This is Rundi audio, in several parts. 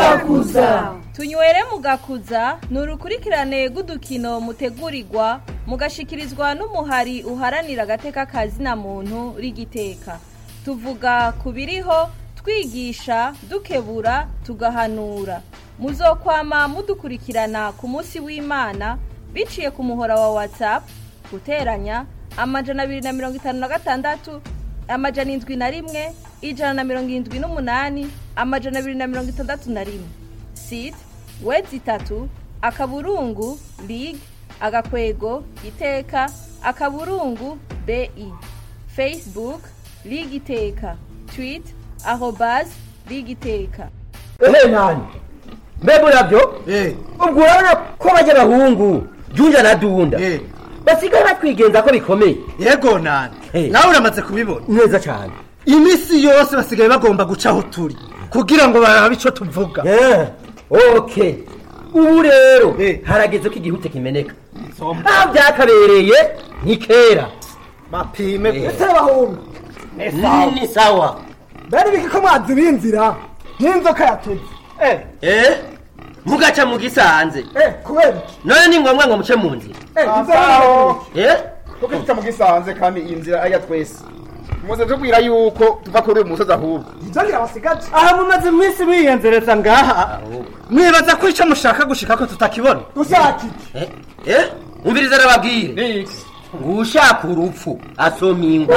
mugakuza tunywere mugakuza ni urukurikirane rw'udukino mutegurirwa mugashikirizwa n'umuhari uharanira agateka kazina muntu rigiteka tuvuga ku biriho twigisha dukebura tugahanura muzokwama mudukurikirana ku munsi w'imana biciye ku muhora wa whatsapp guteranya amajana abiri na mirongo itanu na gatandatu amajana indwi na rimwe ijana na mirongo irindwi n'umunani amajana abiri na mirongo itandatu na rimwe site wedi itatu akaburungu lig agakwego iteka akaburungu bi facebook lig iteka tweet arobas lig iteka ehe nani mbega urabyo ubwo urabona ko bajya abahungu junja na dunda basigaye batwigenza ko bikomeye yego nani nawe uramaze kubibona neza cyane iminsi yose basigaye bagomba guca aho turi kugira ngo barabe icyo tuvuga ok ubu rero harageze ko igihute kimeneka aho byakabereye ni kera bapime ese abahungu ni sawa bari biki ko mwazi b'inzira n'inzoka yateze eh mugaca mu gisanze kubera iki none ni ngombwa ngo muce mu nzira aho eh kuko tuta mu gisanze kandi iyi nzira aya twese muze tubwira yuko tuva kuri uyu musozi ahubwo ibyo birabasigaje aha mumaze iminsi mwiyenzereza ngaha mwibaza ko icyo mushaka gushika ko tutakibona dushaka iki eh umviriza arababwire ushaka urupfu asoma ingwa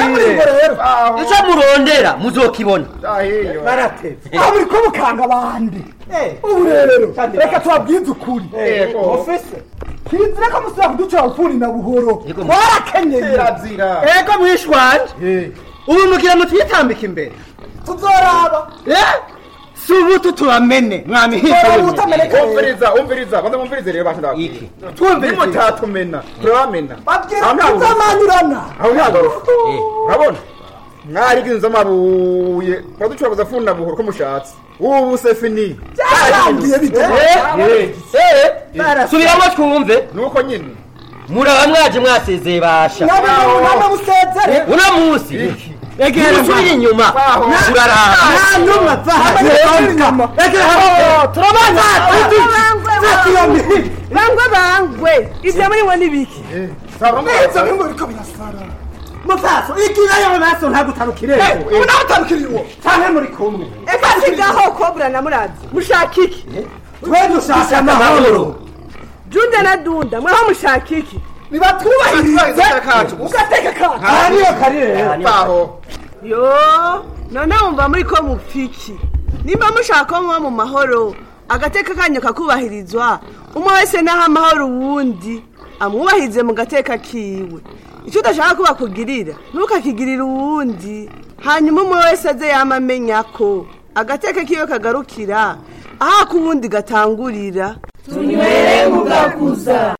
icyo murondera muzokibona barateze aho muri ko mukanga abandi ubu rero reka tubabwize ukuri ofise kizira ko musubira kuducira ukuri na buhoro warakenyeye ego mwishwanje ubu mugira mutwitambika imbere tuzoraba si ubutu tubamene mwamihiza umviriza umviriza banza mumvirize rero bantu ndababwira twumvirize nimutatumena turabamena babwira tuzamanyurana aho ntabwo urabona mwarigize amabuye mwaducura kuzafunda buhoro ko mushatse ubu se fini byarangiye subiramo twumve nuko nyine muraba mwaje mwasezeye basha ntabwo musezere uno munsi musubire inyuma uraraba nta numwe inyuma turabana bangwe bangwe ibyo muri mwe ni biki neza bimwe biriko birasara mufaso igira yo maso ntabwo utarukire ubu nawe utarukiriye uwo cyane muri kumwe eka sigaho kobura na murazi mushaka iki twe dushaka amahoro junda na dunda mweho mushaka iki nibatwubahirize ugateka kacu aha niyo kari rero baho yo none wumva muri ko mupfiki nimba mushaka ko muba mu mahoro agateka kanyu kakubahirizwa umwe wese naho amahoro uwundi amwubahirize mu gateka kiwe icyo udashaka ko bakugirira ntukakigirire uwundi hanyuma umwe wese aze yama amenya ko agateka kiwe kagarukira aho ak'uwundi gatangurira tunywere mugakuza